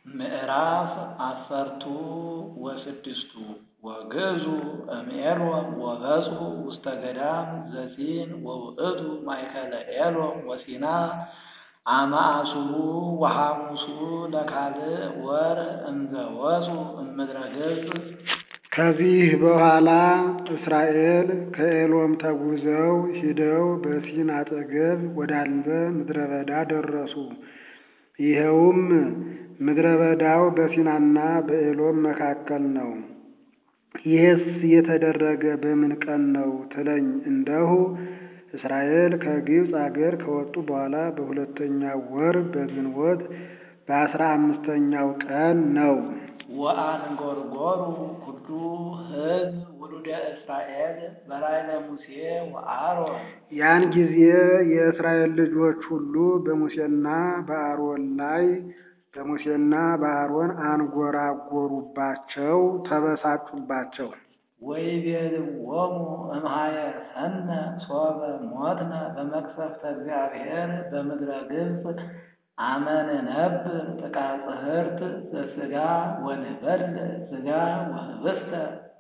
ምዕራፍ አሰርቱ ወስድስቱ ወግዕዙ እምኤሎን ወበጽሑ ውስተ ገዳም ዘጺን ወውእቱ ማእከለ ኤሎን ወሲና አመ አስሩ ወሐሙሱ ለካልእ ወር እምዘ ወፁ እምድረ ገጽ። ከዚህ በኋላ እስራኤል ከኤሎም ተጉዘው ሂደው በሲን አጠገብ ወዳለ ምድረ በዳ ደረሱ። ይኸውም ምድረ በዳው በሲናና በኤሎም መካከል ነው። ይህስ የተደረገ በምን ቀን ነው ትለኝ እንደሁ እስራኤል ከግብፅ አገር ከወጡ በኋላ በሁለተኛው ወር በግንቦት በአስራ አምስተኛው ቀን ነው። ወአንጐርጐሩ ኩሉ ሕዝብ ውሉደ እስራኤል በላዕለ ሙሴ ወአሮን። ያን ጊዜ የእስራኤል ልጆች ሁሉ በሙሴና በአሮን ላይ በሙሴና በአሮን አንጐራጐሩባቸው፣ ተበሳጩባቸው። ወይቤልዎሙ እምኀየሰነ ሶበ ሞትነ በመቅሰፍተ እግዚአብሔር በምድረ ግብፅ አመ ንነብር ጥቃ ጽሕርት ዘሥጋ ወንበልዕ ሥጋ ወኅብስተ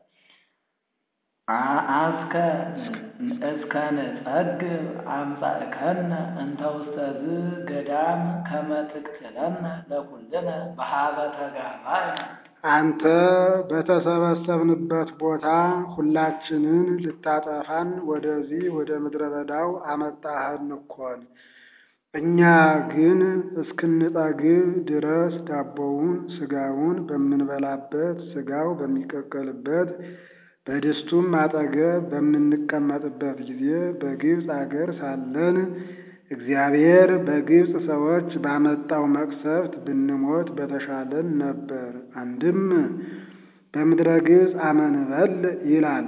አስከ እስከ ንጸግብ አምጻእከነ እንተ ውስተ ዝገዳም ከመ ትቅትለነ ለኵልነ በኀበ ተጋባእነ። አንተ በተሰበሰብንበት ቦታ ሁላችንን ልታጠፋን ወደዚህ ወደ ምድረ በዳው አመጣኸን እኮን። እኛ ግን እስክንጠግብ ድረስ ዳቦውን ሥጋውን በምንበላበት ሥጋው በሚቀቀልበት በድስቱም አጠገብ በምንቀመጥበት ጊዜ በግብፅ አገር ሳለን እግዚአብሔር በግብፅ ሰዎች ባመጣው መቅሰፍት ብንሞት በተሻለን ነበር። አንድም በምድረ ግብፅ አመ ንበልዕ ይላል።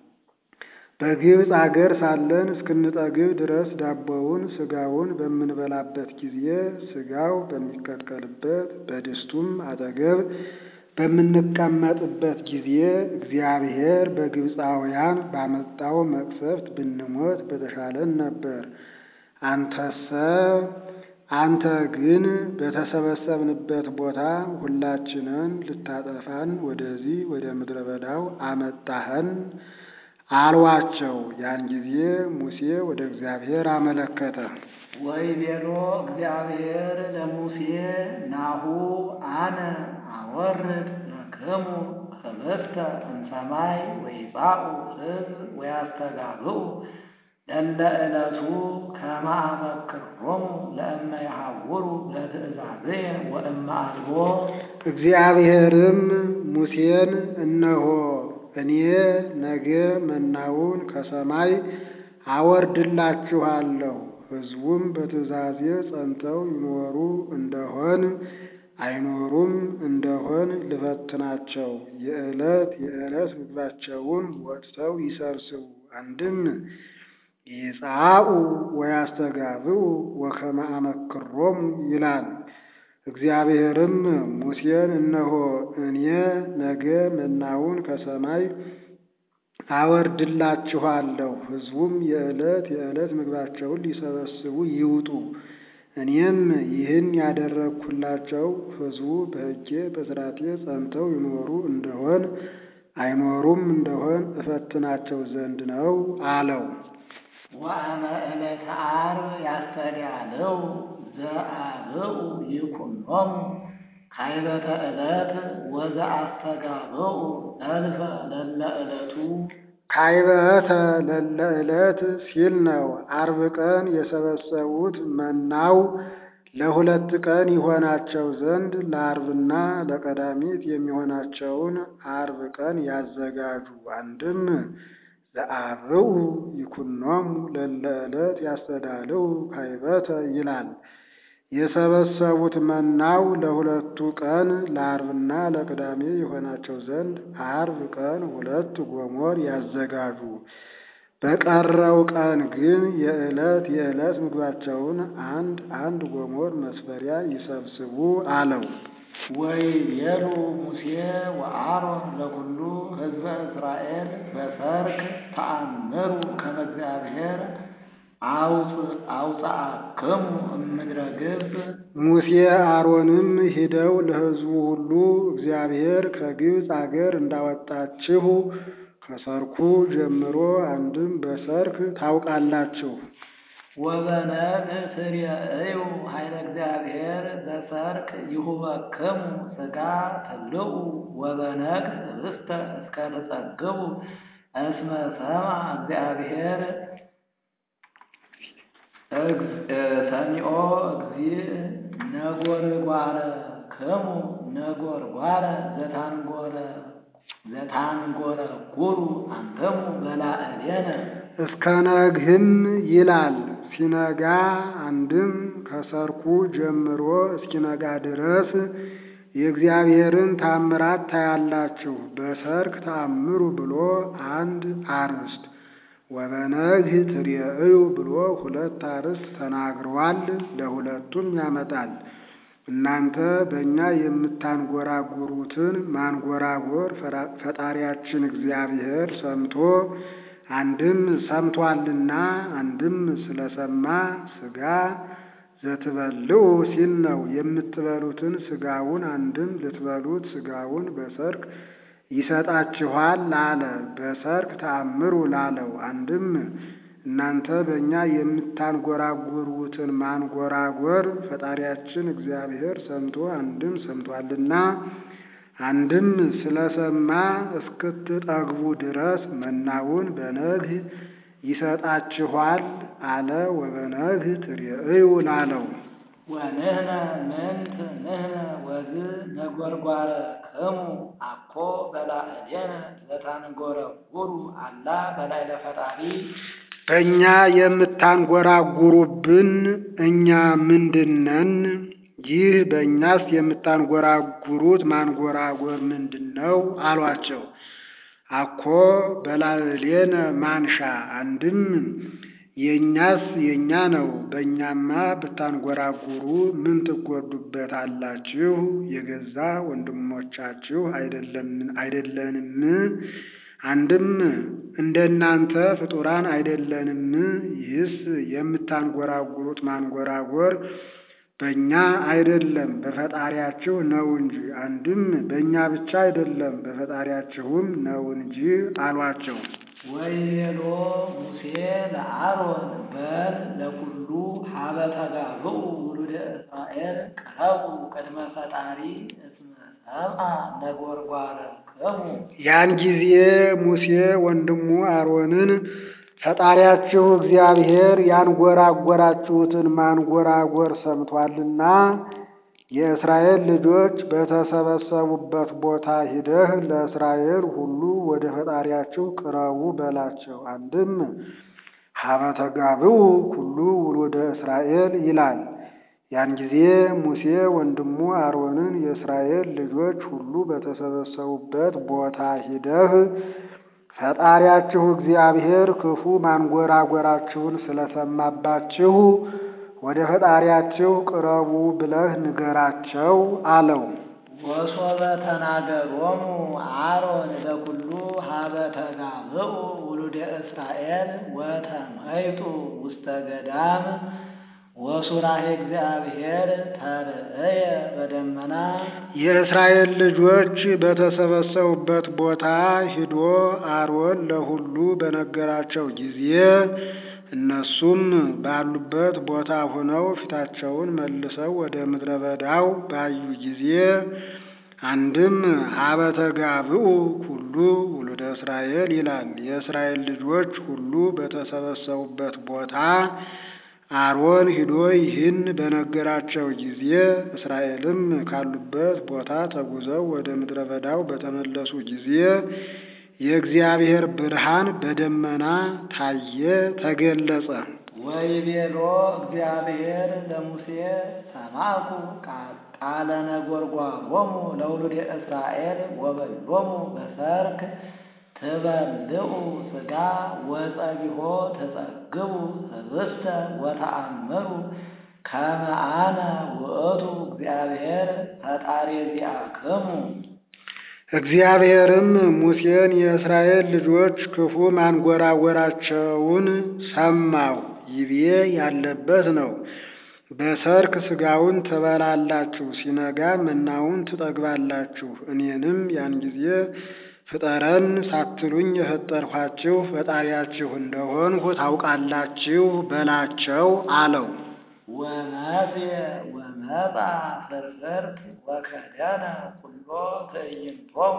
በግብፅ አገር ሳለን እስክንጠግብ ድረስ ዳቦውን ሥጋውን በምንበላበት ጊዜ ሥጋው በሚቀቀልበት በድስቱም አጠገብ በምንቀመጥበት ጊዜ እግዚአብሔር በግብፃውያን ባመጣው መቅሰፍት ብንሞት በተሻለን ነበር። አንተሰ አንተ ግን በተሰበሰብንበት ቦታ ሁላችንን ልታጠፋን ወደዚህ ወደ ምድረ በዳው አመጣኸን አልዋቸው። ያን ጊዜ ሙሴ ወደ እግዚአብሔር አመለከተ። ወይቤሎ እግዚአብሔር ለሙሴ ናሁ አነ አወርድ ለክሙ ኅብስተ እምሰማይ ወይጻኡ ሕዝብ ወያስተጋብኡ ለለ ዕለቱ ከመ አመክሮሙ ለእመ ይሐውሩ ለትእዛዝየ ወእመ አልቦ። እግዚአብሔርም ሙሴን እነሆ እኔ ነገ መናውን ከሰማይ አወርድላችኋለሁ ሕዝቡም በትእዛዜ ጸንተው ይኖሩ እንደሆን አይኖሩም እንደሆን ልፈትናቸው። የዕለት የዕለት ምግባቸውን ወጥተው ይሰብስቡ። አንድም ይጻኡ ወያስተጋብኡ ወከመ አመክሮሙ ይላል። እግዚአብሔርም ሙሴን እነሆ እኔ ነገ መናውን ከሰማይ አወርድላችኋለሁ ሕዝቡም የዕለት የዕለት ምግባቸውን ሊሰበስቡ ይውጡ። እኔም ይህን ያደረግሁላቸው ሕዝቡ በሕጌ በሥርዓቴ ጸንተው ይኖሩ እንደሆን አይኖሩም እንደሆን እፈትናቸው ዘንድ ነው አለው። ወአመ ዕለተ ዓርብ ያስተዳልው ዘአብኡ ይኩኖሙ ካይበተ ዕለት ወዘአስተጋብኡ እልፈ ለለ ዕለቱ ካይበተ ለለ ዕለት ሲል ነው። ዓርብ ቀን የሰበሰቡት መናው ለሁለት ቀን ይሆናቸው ዘንድ ለዓርብና ለቀዳሚት የሚሆናቸውን ዓርብ ቀን ያዘጋጁ። አንድም ዘአብኡ ይኩኖሙ ለለ ዕለት ያስተዳልው ካይበተ ይላል። የሰበሰቡት መናው ለሁለቱ ቀን ለዓርብና ለቅዳሜ የሆናቸው ዘንድ ዓርብ ቀን ሁለት ጎሞር ያዘጋጁ። በቀረው ቀን ግን የዕለት የዕለት ምግባቸውን አንድ አንድ ጎሞር መስፈሪያ ይሰብስቡ አለው። ወይቤሉ ሙሴ ወአሮን ለኩሉ ሕዝበ እስራኤል በሰርክ ተአምሩ ከመ እግዚአብሔር አውፅአክሙ እምድረ ግብፅ ሙሴ አሮንም ሂደው ለሕዝቡ ሁሉ እግዚአብሔር ከግብፅ አገር እንዳወጣችሁ ከሰርኩ ጀምሮ አንድም በሰርክ ታውቃላችሁ። ወበነግህ ትርእዩ ኃይለ እግዚአብሔር በሰርክ ይሁበክሙ ሥጋ ትብልዑ ወበነግህ ህብስተ እስከ ትጸግቡ እስመ ሰምዐ እግዚአብሔር ሰሚዖ እግዚእ ነጎርጓረ ክሙ ነጎርጓረ ዘታንጎረ ዘታንጎረ ጉሩ አንተሙ በላዕሌነ እስከ ነግህም ይላል ሲነጋ አንድም ከሰርኩ ጀምሮ እስኪነጋ ድረስ የእግዚአብሔርን ታምራት ታያላችሁ። በሰርክ ተአምሩ ብሎ አንድ አርዕስት ወበነግህ ትርእዩ ብሎ ሁለት አርዕስት ተናግሯል። ለሁለቱም ያመጣል። እናንተ በእኛ የምታንጎራጉሩትን ማንጎራጎር ፈጣሪያችን እግዚአብሔር ሰምቶ አንድም ሰምቷልና አንድም ስለሰማ ሥጋ ዘትበልዑ ሲል ነው። የምትበሉትን ሥጋውን አንድም ልትበሉት ሥጋውን በሰርክ ይሰጣችኋል አለ። በሰርክ ተአምሩ ላለው አንድም እናንተ በእኛ የምታንጎራጉሩትን ማንጎራጎር ፈጣሪያችን እግዚአብሔር ሰምቶ አንድም ሰምቷልና አንድም ስለሰማ እስክትጠግቡ ድረስ መናውን በነግህ ይሰጣችኋል አለ። ወበነግህ ትርእዩ ላለው ወንህነ ምንት ንህነ ወዝ ነጎርጓረ ክሙ አኮ በላዕሌነ ዘታንጎረጉሩ አላ በላዕለ ፈጣሪ በእኛ የምታንጎራጉሩብን እኛ ምንድነን? ይህ በእኛስ የምታንጎራጉሩት ማንጎራጎር ምንድን ነው አሏቸው። አኮ በላዕሌነ ማንሻ አንድም የእኛስ የእኛ ነው። በእኛማ ብታንጎራጉሩ ምን ትጎዱበት አላችሁ? የገዛ ወንድሞቻችሁ አይደለንም? አንድም እንደናንተ ፍጡራን አይደለንም? ይህስ የምታንጎራጉሩት ማንጎራጎር በእኛ አይደለም በፈጣሪያችሁ ነው እንጂ። አንድም በእኛ ብቻ አይደለም በፈጣሪያችሁም ነው እንጂ አሏቸው። ወይቤሎ ሙሴ ለአሮን በል ለኩሉ ሀበ ተጋብኡ ውሉደ እስራኤል ቅረቡ ቅድመ ፈጣሪ እስመ ሰምዐ ነጎርጓረ ክሙ ያን ጊዜ ሙሴ ወንድሙ አሮንን ፈጣሪያችሁ እግዚአብሔር ያንጎራጎራችሁትን ማንጎራጎር ሰምቷልና የእስራኤል ልጆች በተሰበሰቡበት ቦታ ሂደህ ለእስራኤል ሁሉ ወደ ፈጣሪያችሁ ቅረቡ በላቸው። አንድም ሀበ ተጋብኡ ኩሉ ውሉደ እስራኤል ይላል። ያን ጊዜ ሙሴ ወንድሙ አሮንን የእስራኤል ልጆች ሁሉ በተሰበሰቡበት ቦታ ሂደህ ፈጣሪያችሁ እግዚአብሔር ክፉ ማንጎራጎራችሁን ስለሰማባችሁ ወደ ፈጣሪያችሁ ቅረቡ ብለህ ንገራቸው አለው። ወሶበ ተናገሮሙ አሮን ለኩሉ ሀበ ተጋብኡ ውሉደ እስራኤል ወተመይጡ ውስተ ገዳም ወሱራሄ እግዚአብሔር ተርእየ በደመና የእስራኤል ልጆች በተሰበሰቡበት ቦታ ሂዶ አሮን ለሁሉ በነገራቸው ጊዜ እነሱም ባሉበት ቦታ ሆነው ፊታቸውን መልሰው ወደ ምድረ በዳው ባዩ ጊዜ አንድም ሀበ ተጋብኡ ኩሉ ውሉደ እስራኤል ይላል። የእስራኤል ልጆች ሁሉ በተሰበሰቡበት ቦታ አሮን ሂዶ ይህን በነገራቸው ጊዜ እስራኤልም ካሉበት ቦታ ተጉዘው ወደ ምድረ በዳው በተመለሱ ጊዜ የእግዚአብሔር ብርሃን በደመና ታየ፣ ተገለጸ። ወይቤሎ እግዚአብሔር ለሙሴ ሰማኩ ቃለ ነጎርጓሮሙ ለውሉደ እስራኤል ወበሎሙ በሰርክ ትበልዑ ሥጋ ወጸቢሖ ተጸግቡ ህብስተ ወተአምሩ ከመ አነ ውእቱ እግዚአብሔር ፈጣሪ ዚአክሙ እግዚአብሔርም ሙሴን የእስራኤል ልጆች ክፉ ማንጎራጎራቸውን ሰማሁ። ይቤ ያለበት ነው። በሰርክ ሥጋውን ትበላላችሁ፣ ሲነጋ መናውን ትጠግባላችሁ። እኔንም ያን ጊዜ ፍጠረን ሳትሉኝ የፈጠርኋችሁ ፈጣሪያችሁ እንደሆንሁ ታውቃላችሁ በላቸው አለው። ወመጽየ ወመጣ ፍርፍርት ወከደነ ኩሎ ትዕይንቶሙ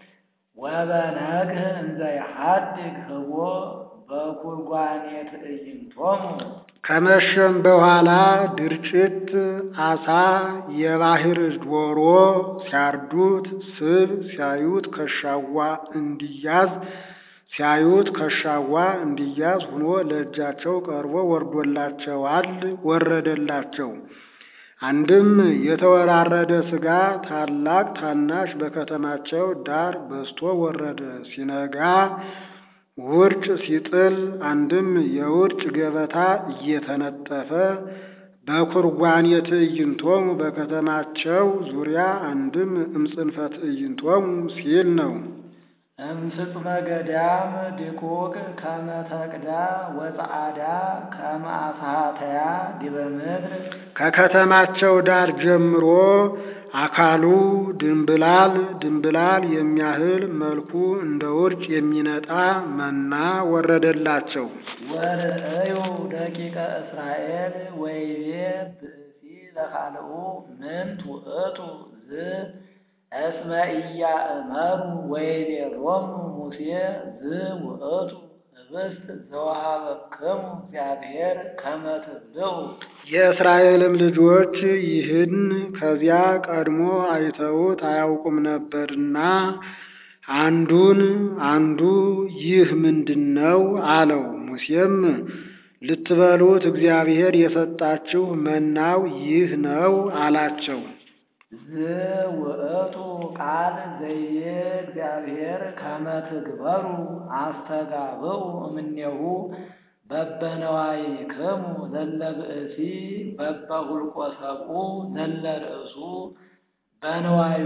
ወበነግህ እንዘ ይሐድግ ህቦ በኩርጓኔ ትዕይንቶሙ ከመሸም በኋላ ድርጭት፣ አሳ፣ የባህር ዶሮ ሲያርዱት ስብ ሲያዩት ከሻዋ እንዲያዝ ሲያዩት ከሻዋ እንዲያዝ ሆኖ ለእጃቸው ቀርቦ ወርዶላቸዋል ወረደላቸው። አንድም የተወራረደ ሥጋ ታላቅ ታናሽ በከተማቸው ዳር በስቶ ወረደ። ሲነጋ ውርጭ ሲጥል አንድም የውርጭ ገበታ እየተነጠፈ በኩርጓኔ ትዕይንቶሙ በከተማቸው ዙሪያ አንድም እምጽንፈ ትዕይንቶሙ ሲል ነው። እምፍጽመ ገዳም ድቁቅ ከመ ተቅዳ ወጸዓዳ ከመ አስሃተያ ዲበ ምድር ከከተማቸው ዳር ጀምሮ አካሉ ድንብላል ድንብላል የሚያህል መልኩ እንደ ውርጭ የሚነጣ መና ወረደላቸው። ወርእዩ ደቂቀ እስራኤል ወይቤ ብእሲ ለካልኡ ምንት ውእቱ ዝ እስመ ኢያእመሩ ወይቤሎሙ ሙሴ ዝ ውእቱ ህብስት ዘወሀበክሙ እግዚአብሔር ከመ ትብልዑ የእስራኤልም ልጆች ይህን ከዚያ ቀድሞ አይተውት አያውቁም ነበርና አንዱን አንዱ ይህ ምንድን ነው አለው። ሙሴም ልትበሉት እግዚአብሔር የሰጣችሁ መናው ይህ ነው አላቸው። ዝ ውእቱ ቃል ዘይቤ እግዚአብሔር ከመ ትግበሩ አስተጋብኡ እምኔሁ በበነዋይክሙ ዘለ ብእሲ በበሁልቆ ሰብኡ ዘለ ርእሱ በነዋዩ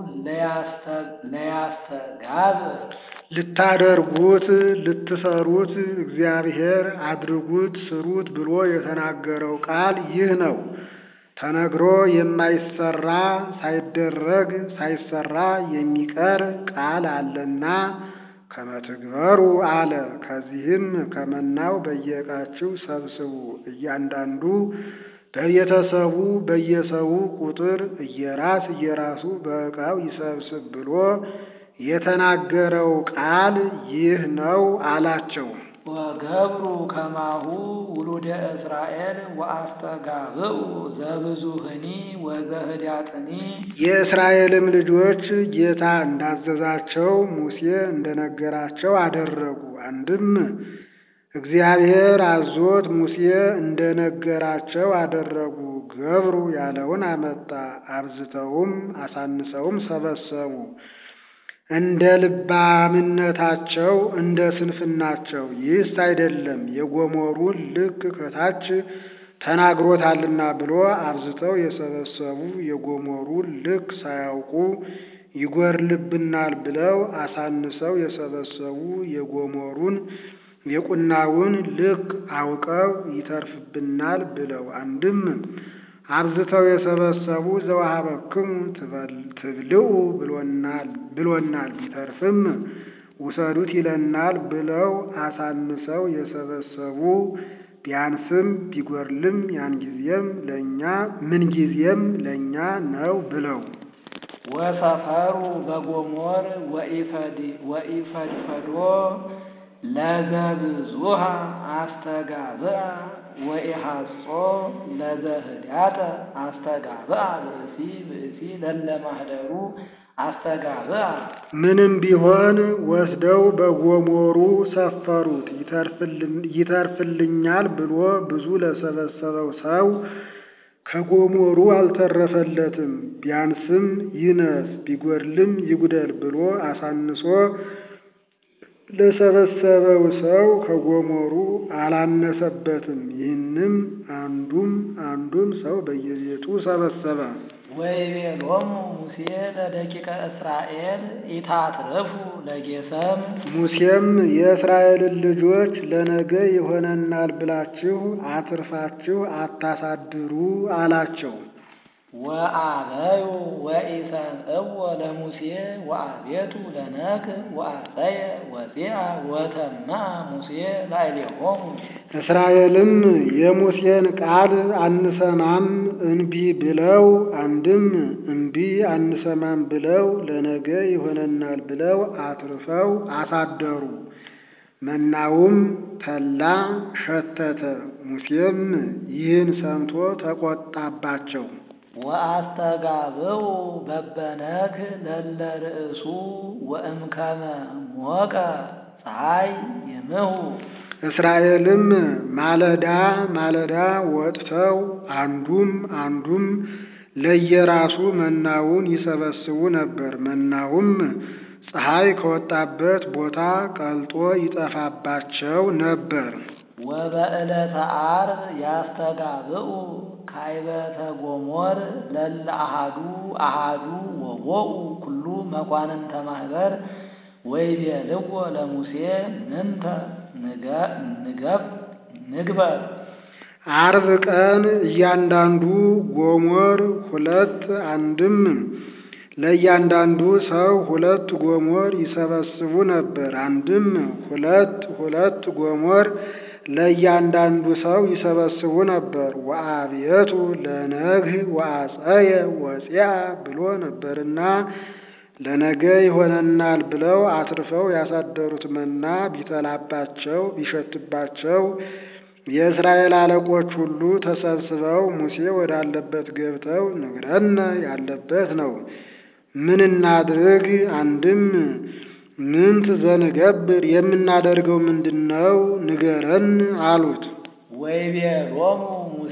ለያስተጋብ ልታደርጉት ልትሰሩት እግዚአብሔር አድርጉት ስሩት ብሎ የተናገረው ቃል ይህ ነው። ተነግሮ የማይሰራ ሳይደረግ ሳይሰራ የሚቀር ቃል አለና ከመትግበሩ አለ። ከዚህም ከመናው በየዕቃችሁ ሰብስቡ፣ እያንዳንዱ በቤተሰቡ በየሰው ቁጥር እየራስ እየራሱ በዕቃው ይሰብስብ ብሎ የተናገረው ቃል ይህ ነው አላቸው። ወገብሩ ከማሁ ውሉደ እስራኤል ወአስተጋብኡ ዘብዙህኒ ወዘህዳጥኒ የእስራኤልም ልጆች ጌታ እንዳዘዛቸው ሙሴ እንደነገራቸው አደረጉ። አንድም እግዚአብሔር አዞት ሙሴ እንደነገራቸው አደረጉ። ገብሩ ያለውን አመጣ። አብዝተውም አሳንሰውም ሰበሰቡ። እንደ ልባምነታቸው እንደ ስንፍናቸው ይህስ አይደለም የጎሞሩን ልክ ከታች ተናግሮታልና ብሎ አብዝተው የሰበሰቡ የጎሞሩን ልክ ሳያውቁ ይጎርልብናል ብለው አሳንሰው የሰበሰቡ የጎሞሩን የቁናውን ልክ አውቀው ይተርፍብናል ብለው አንድም አብዝተው የሰበሰቡ ዘወሀበክሙ ትብልዑ ብሎናል ቢተርፍም ውሰዱት ይለናል ብለው አሳንሰው የሰበሰቡ ቢያንስም ቢጎርልም ያን ጊዜም ለእኛ ምን ጊዜም ለእኛ ነው ብለው ወሰፈሩ በጎሞር ወኢፈድፈዶ ለዘብዙሃ አስተጋብአ ወኢሐጾ ለዘህዳጠ አስተጋብአ ብእሲ ብእሲ ለለማህደሩ አስተጋብአ ምንም ቢሆን ወስደው በጎሞሩ ሰፈሩት። ይተርፍልኛል ብሎ ብዙ ለሰበሰበው ሰው ከጎሞሩ አልተረፈለትም። ቢያንስም ይነስ ቢጎድልም ይጉደል ብሎ አሳንሶ ለሰበሰበው ሰው ከጎሞሩ አላነሰበትም። ይህንም አንዱም አንዱም ሰው በየቤቱ ሰበሰበ። ወይቤሎሙ ሙሴ ለደቂቀ እስራኤል ኢታትርፉ ለጌሰም ሙሴም የእስራኤልን ልጆች ለነገ ይሆነናል ብላችሁ አትርፋችሁ አታሳድሩ አላቸው። ወአበዩ ወኢሰምዕዎ ለሙሴ ወአቤቱ ለነግ ወአጸየ ወፂአ ወተማዐ ሙሴ ላዕሌሆሙ እስራኤልም የሙሴን ቃል አንሰማም እንቢ ብለው አንድም እንቢ አንሰማም ብለው ለነገ ይሆነናል ብለው አትርፈው አሳደሩ። መናውም ተላ ሸተተ። ሙሴም ይህን ሰምቶ ተቆጣባቸው። ወአስተጋብኡ በበነግ ለለ ርእሱ ወእምከመ ሞቀ ፀሐይ ይምህው እስራኤልም ማለዳ ማለዳ ወጥተው አንዱም አንዱም ለየራሱ መናውን ይሰበስቡ ነበር። መናውም ፀሐይ ከወጣበት ቦታ ቀልጦ ይጠፋባቸው ነበር። ወበዕለተ ዓርብ ያስተጋብኡ ካይበተ ጎሞር ለለ አሃዱ አሃዱ ወቦኡ ኩሉ መኳንንተ ማኅበር ወይቤልዎ ለሙሴ ምንተ ንገብ ንግበር ዓርብ ቀን እያንዳንዱ ጎሞር ሁለት አንድም ለእያንዳንዱ ሰው ሁለት ጎሞር ይሰበስቡ ነበር። አንድም ሁለት ሁለት ጎሞር ለእያንዳንዱ ሰው ይሰበስቡ ነበር። ወአብየቱ ለነግህ ወአጸየ ወፂአ ብሎ ነበርና ለነገ ይሆነናል ብለው አትርፈው ያሳደሩት መና ቢተላባቸው ቢሸትባቸው የእስራኤል አለቆች ሁሉ ተሰብስበው ሙሴ ወዳለበት ገብተው ንግረነ ያለበት ነው ምን እናድርግ? አንድም ምንት ዘንገብር የምናደርገው ምንድን ነው? ንገረን አሉት። ወይቤሎሙ ሙሴ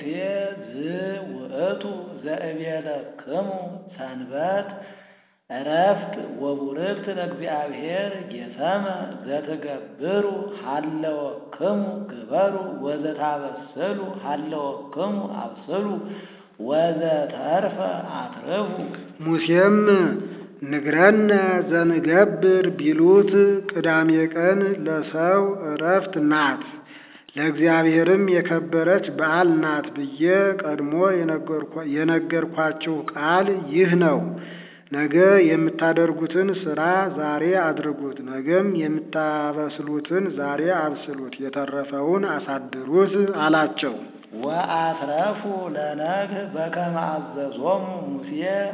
ዝውእቱ ዘእቤለክሙ ሰንበት ዕረፍት ወቡርክት ለእግዚአብሔር ጌሰመ ዘትገብሩ ሃለወክሙ ግበሩ ወዘታበስሉ ሃለወክሙ አብስሉ ወዘተርፈ አትርፉ። ሙሴም ንግረነ ዘንገብር ቢሉት ቅዳሜ ቀን ለሰው ዕረፍት ናት፣ ለእግዚአብሔርም የከበረች በዓል ናት ብዬ ቀድሞ የነገርኳችሁ ቃል ይህ ነው። ነገ የምታደርጉትን ሥራ ዛሬ አድርጉት፣ ነገም የምታበስሉትን ዛሬ አብስሉት፣ የተረፈውን አሳድሩት አላቸው። ወአትረፉ ለነግህ በከመ አዘዞሙ ሙሴ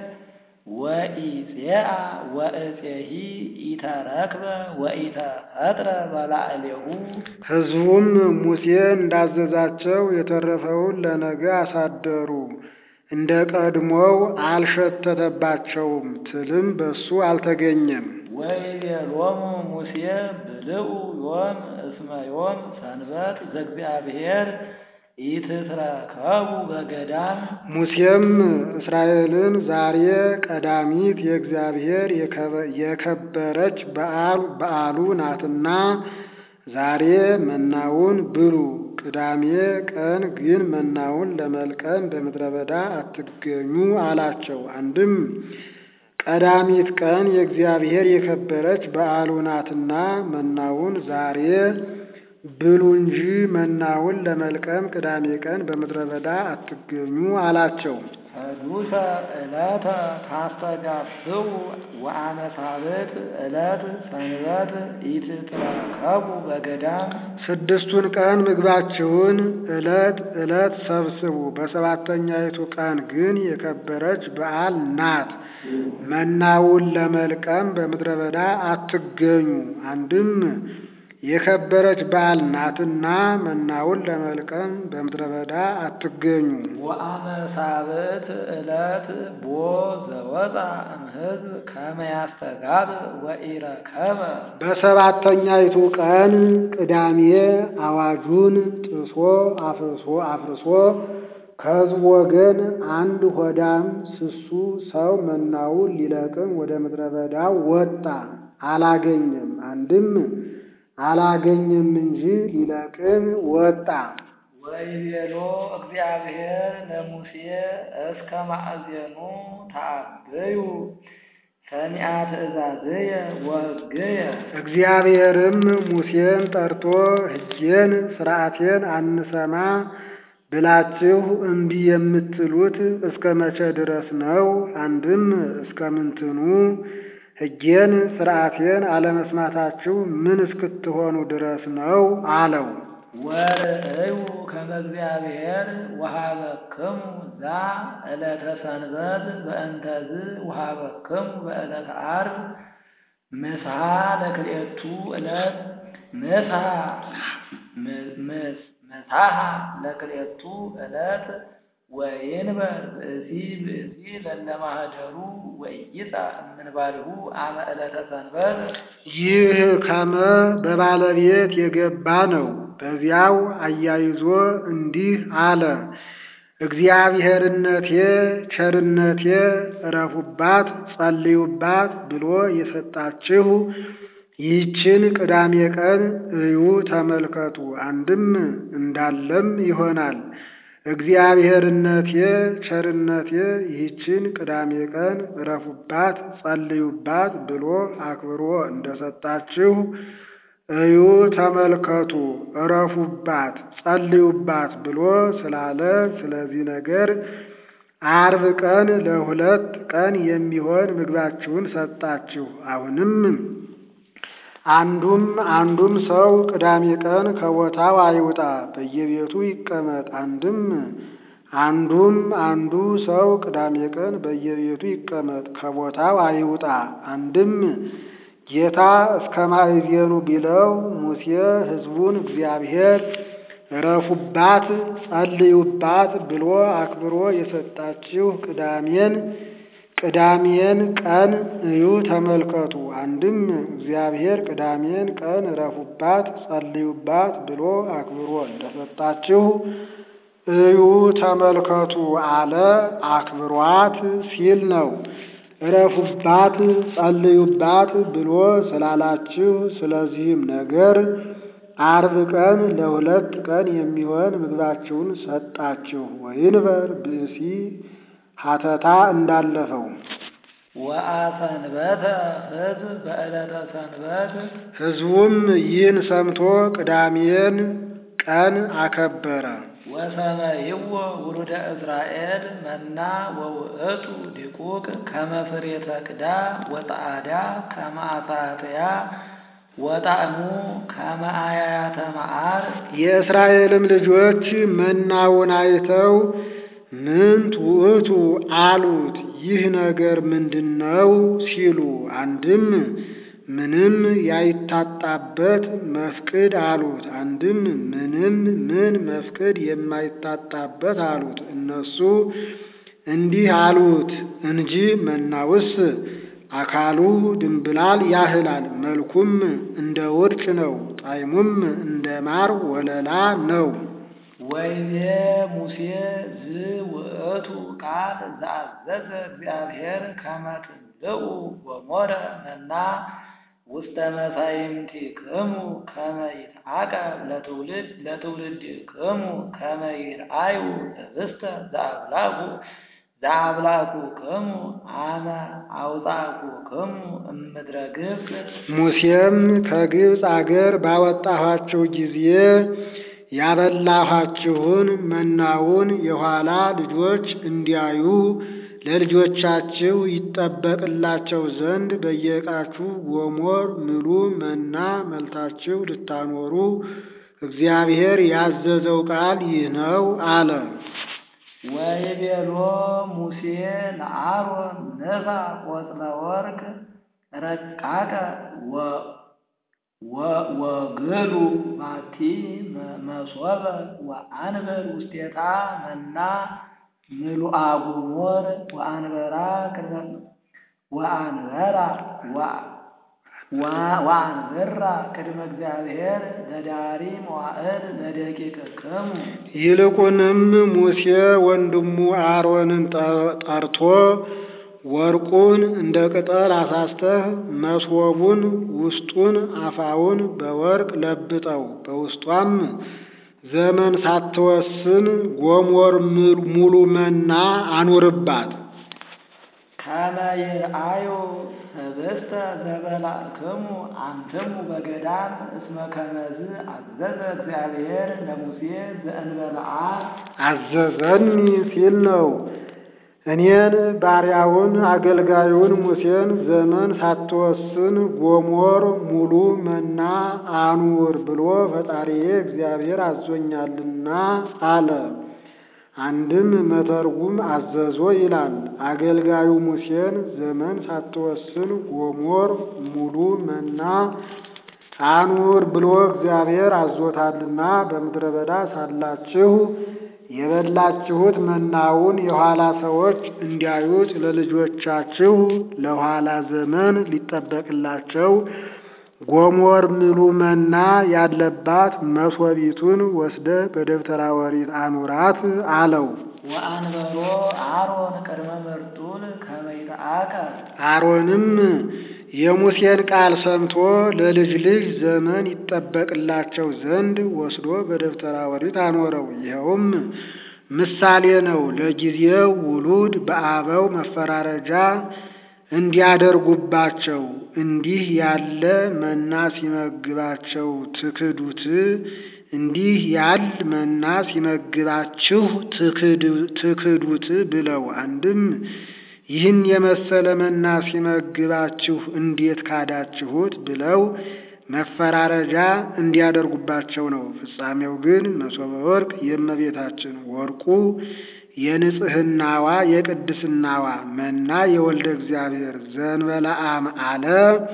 ወኢፄአ ወእፄሂ ኢተረክበ ወኢተፈጥረ በላዕሌሁ። ሕዝቡም ሙሴ እንዳዘዛቸው የተረፈውን ለነገ አሳደሩ። እንደ ቀድሞው አልሸተተባቸውም፣ ትልም በሱ አልተገኘም። ወይቤሎሙ ሙሴ ብልዑ ዮም እስመ ዮም ሰንበት ዘእግዚአብሔር ኢትትረከቡ በገዳም። ሙሴም እስራኤልን ዛሬ ቀዳሚት የእግዚአብሔር የከበረች በዓሉ ናትና ዛሬ መናውን ብሉ፣ ቅዳሜ ቀን ግን መናውን ለመልቀም በምድረ በዳ አትገኙ አላቸው። አንድም ቀዳሚት ቀን የእግዚአብሔር የከበረች በዓሉ ናትና መናውን ዛሬ ብሉ እንጂ መናውን ለመልቀም ቅዳሜ ቀን በምድረ በዳ አትገኙ አላቸው። ሰዱሰ ዕለተ ታስተጋብኡ ወአመ ሳብዕት ዕለት ሰንበት ኢትትረከቡ በገዳም። ስድስቱን ቀን ምግባችሁን ዕለት ዕለት ሰብስቡ፣ በሰባተኛይቱ ቀን ግን የከበረች በዓል ናት። መናውን ለመልቀም በምድረ በዳ አትገኙ። አንድም የከበረች በዓል ናትና መናውን ለመልቀም በምድረ በዳ አትገኙ። ወአመ ሳብዕት ዕለት ቦ ዘወፃ እምሕዝብ ከመ ያስተጋብእ ወኢረከበ። በሰባተኛይቱ ቀን ቅዳሜ አዋጁን ጥሶ አፍርሶ አፍርሶ ከሕዝቡ ወገን አንድ ሆዳም ስሱ ሰው መናውን ሊለቅም ወደ ምድረ በዳው ወጣ፣ አላገኘም። አንድም አላገኘም እንጂ ሊለቅም ወጣ። ወይቤሎ እግዚአብሔር ለሙሴ እስከ ማእዜኑ ተአበዩ ሰሚዐ ትእዛዝየ ወሕግየ እግዚአብሔርም ሙሴን ጠርቶ ሕጌን ሥርዓቴን አንሰማ ብላችሁ እምቢ የምትሉት እስከ መቼ ድረስ ነው? አንድም እስከ ምንትኑ ሕጌን ሥርዓቴን አለመስማታችሁ ምን እስክትሆኑ ድረስ ነው አለው። ወርእዩ ከመ እግዚአብሔር ወሀበክሙ ዛ ዕለተ ሰንበት በእንተዝ ወሀበክሙ በዕለተ ዓርብ ምስሐ ለክልኤቱ ዕለት ምስሐ ምስሐ ለክልኤቱ ዕለት ወይንበር ብእሲ ብእሲ ለለማህደሩ ወይይጻ እምንባልሁ አመ ዕለተ ሰንበት ይህ ከመ በባለቤት የገባ ነው። በዚያው አያይዞ እንዲህ አለ። እግዚአብሔርነቴ ቸርነቴ እረፉባት፣ ጸልዩባት ብሎ የሰጣችሁ ይህችን ቅዳሜ ቀን እዩ ተመልከቱ። አንድም እንዳለም ይሆናል። እግዚአብሔርነቴ ቸርነቴ ይህችን ቅዳሜ ቀን እረፉባት፣ ጸልዩባት ብሎ አክብሮ እንደሰጣችሁ እዩ ተመልከቱ። እረፉባት፣ ጸልዩባት ብሎ ስላለ ስለዚህ ነገር ዓርብ ቀን ለሁለት ቀን የሚሆን ምግባችሁን ሰጣችሁ። አሁንም አንዱም አንዱም ሰው ቅዳሜ ቀን ከቦታው አይውጣ፣ በየቤቱ ይቀመጥ። አንድም አንዱም አንዱ ሰው ቅዳሜ ቀን በየቤቱ ይቀመጥ፣ ከቦታው አይውጣ። አንድም ጌታ እስከ ማእዜኑ ቢለው ሙሴ ሕዝቡን እግዚአብሔር እረፉባት፣ ጸልዩባት ብሎ አክብሮ የሰጣችሁ ቅዳሜን ቅዳሜን ቀን እዩ ተመልከቱ። አንድም እግዚአብሔር ቅዳሜን ቀን እረፉባት፣ ጸልዩባት ብሎ አክብሮ እንደሰጣችሁ እዩ ተመልከቱ አለ። አክብሯት ሲል ነው። እረፉባት፣ ጸልዩባት ብሎ ስላላችሁ ስለዚህም ነገር ዓርብ ቀን ለሁለት ቀን የሚሆን ምግባችሁን ሰጣችሁ። ወይንበር ብእሲ ሀተታ እንዳለፈው ወአሰንበተ ሕዝብ በዕለተ ሰንበት ሕዝቡም ይህን ሰምቶ ቅዳሜን ቀን አከበረ። ወሰመይዎ ውሉደ እስራኤል መና ወውእቱ ዲቁቅ ከመ ፍሬ ተክዳ ወጣዕዳ ከመ አሳትያ ወጣዕሙ ከመ አያያተ መዓር የእስራኤልም ልጆች መናውን አይተው ምንት ውእቱ አሉት። ይህ ነገር ምንድን ነው ሲሉ፣ አንድም ምንም ያይታጣበት መፍቅድ አሉት። አንድም ምንም ምን መፍቅድ የማይታጣበት አሉት። እነሱ እንዲህ አሉት እንጂ መናውስ አካሉ ድንብላል ያህላል፣ መልኩም እንደ ውርጭ ነው፣ ጣዕሙም እንደ ማር ወለላ ነው። ወይቤ ሙሴ ዝውእቱ ቃል ዘአዘዘ እግዚአብሔር ከመ ትምልኡ ወሞረ መና ውስተ መሳይምቲክሙ ከመ ይትዓቀብ ለትውልድ ለትውልድክሙ ከመ ይርአዩ ህብስተ ዘአብላኩ ዘአብላኩክሙ አመ አውጻእኩክሙ እምድረ ግብፅ ሙሴም ከግብፅ አገር ባወጣኋችሁ ጊዜ ያበላኋችሁን መናውን የኋላ ልጆች እንዲያዩ ለልጆቻችሁ ይጠበቅላቸው ዘንድ በየዕቃችሁ ጎሞር ምሉ መና መልታችሁ ልታኖሩ እግዚአብሔር ያዘዘው ቃል ይህ ነው አለ። ወይቤሎ ሙሴ ለአሮን ንሳ ቆጽለ ወርቅ ረቃቀ ወግሉ ባቲ መሶበ ወአንበር ውስቴታ መና ምሉአ ጎሞር ወአንበራ ወአንበራ ወአንበራ ቅድመ እግዚአብሔር ለዳሪ መዋዕል ለደቂቅክሙ ይልቁንም ሙሴ ወንድሙ አሮንን ጠርቶ ወርቁን እንደ ቅጠል አሳስተህ መሶቡን ውስጡን አፋውን በወርቅ ለብጠው፣ በውስጧም ዘመን ሳትወስን ጎሞር ሙሉ መና አኑርባት። ከመ ይርአዩ ህብስተ ዘበላዕክሙ አንትሙ በገዳም እስመ ከመዝ አዘዘ እግዚአብሔር ለሙሴ ዘእንበልዓ አዘዘኒ ሲል ነው። እኔን ባሪያውን አገልጋዩን ሙሴን ዘመን ሳትወስን ጎሞር ሙሉ መና አኑር ብሎ ፈጣሪዬ እግዚአብሔር አዞኛልና አለ። አንድም መተርጉም አዘዞ ይላል። አገልጋዩ ሙሴን ዘመን ሳትወስን ጎሞር ሙሉ መና አኑር ብሎ እግዚአብሔር አዞታልና በምድረ በዳ ሳላችሁ የበላችሁት መናውን የኋላ ሰዎች እንዲያዩት ለልጆቻችሁ ለኋላ ዘመን ሊጠበቅላቸው ጎሞር ሙሉ መና ያለባት መሶቢቱን ወስደ በደብተራ ኦሪት አኑራት አለው። ወአንበሮ አሮን ቅድመ ምርጡል ከመ ይትአከል አሮንም የሙሴን ቃል ሰምቶ ለልጅ ልጅ ዘመን ይጠበቅላቸው ዘንድ ወስዶ በደብተራ ኦሪት አኖረው። ይኸውም ምሳሌ ነው። ለጊዜው ውሉድ በአበው መፈራረጃ እንዲያደርጉባቸው እንዲህ ያለ መና ሲመግባቸው ትክዱት እንዲህ ያል መና ሲመግባችሁ ትክዱት ብለው አንድም ይህን የመሰለ መና ሲመግባችሁ እንዴት ካዳችሁት ብለው መፈራረጃ እንዲያደርጉባቸው ነው። ፍጻሜው ግን መሶበ ወርቅ የእመቤታችን ወርቁ የንጽህናዋ የቅድስናዋ መና የወልደ እግዚአብሔር ዘንበለዓም አለ።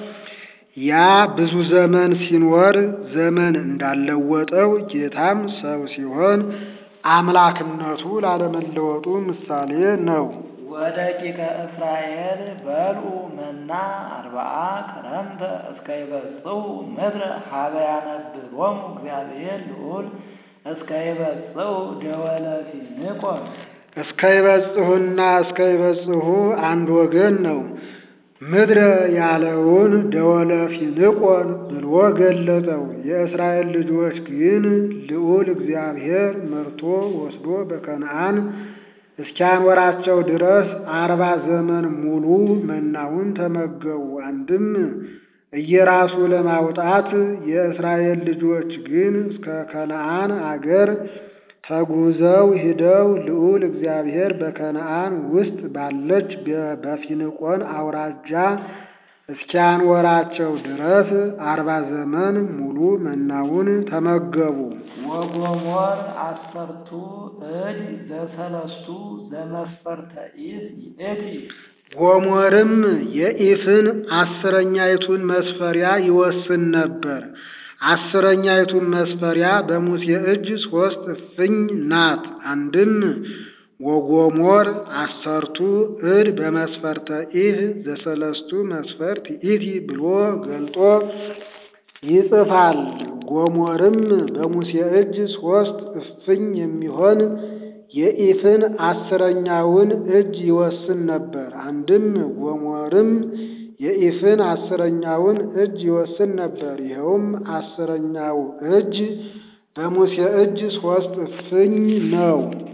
ያ ብዙ ዘመን ሲኖር ዘመን እንዳለወጠው ጌታም ሰው ሲሆን አምላክነቱ ላለመለወጡ ምሳሌ ነው። ወደቂቀ እስራኤል በልዑ መና አርብዓ ክረምተ እስከ ይበጽሑ ምድረ ሀበ ያነብሮሙ እግዚአብሔር ልዑል እስከ ይበጽሑ ደወለ ፊንቆን እስከ ይበጽሑና እስከ ይበጽሑ አንድ ወገን ነው። ምድረ ያለውን ደወለ ፊንቆን ብሎ ገለጠው። የእስራኤል ልጆች ግን ልዑል እግዚአብሔር መርቶ ወስዶ በከነዓን እስኪያኖራቸው ድረስ አርባ ዘመን ሙሉ መናውን ተመገቡ። አንድም እየራሱ ለማውጣት የእስራኤል ልጆች ግን እስከ ከነዓን አገር ተጉዘው ሂደው ልዑል እግዚአብሔር በከነዓን ውስጥ ባለች በፊንቆን አውራጃ እስኪያኖራቸው ድረስ አርባ ዘመን ሙሉ መናውን ተመገቡ። ወጎሞር አሰርቱ እድ ዘሰለስቱ ዘመስፈርተ ኢፍ ይእቲ ጎሞርም የኢፍን አስረኛይቱን መስፈሪያ ይወስን ነበር። አስረኛይቱን መስፈሪያ በሙሴ እጅ ሶስት እፍኝ ናት። አንድም ወጎሞር አሰርቱ እድ በመስፈርተ ኢፍ ዘሰለስቱ መስፈርት ኢቲ ብሎ ገልጦ ይጽፋል። ጎሞርም በሙሴ እጅ ሶስት እፍኝ የሚሆን የኢፍን አስረኛውን እጅ ይወስን ነበር። አንድም ጎሞርም የኢፍን አስረኛውን እጅ ይወስን ነበር። ይኸውም አስረኛው እጅ በሙሴ እጅ ሶስት እፍኝ ነው።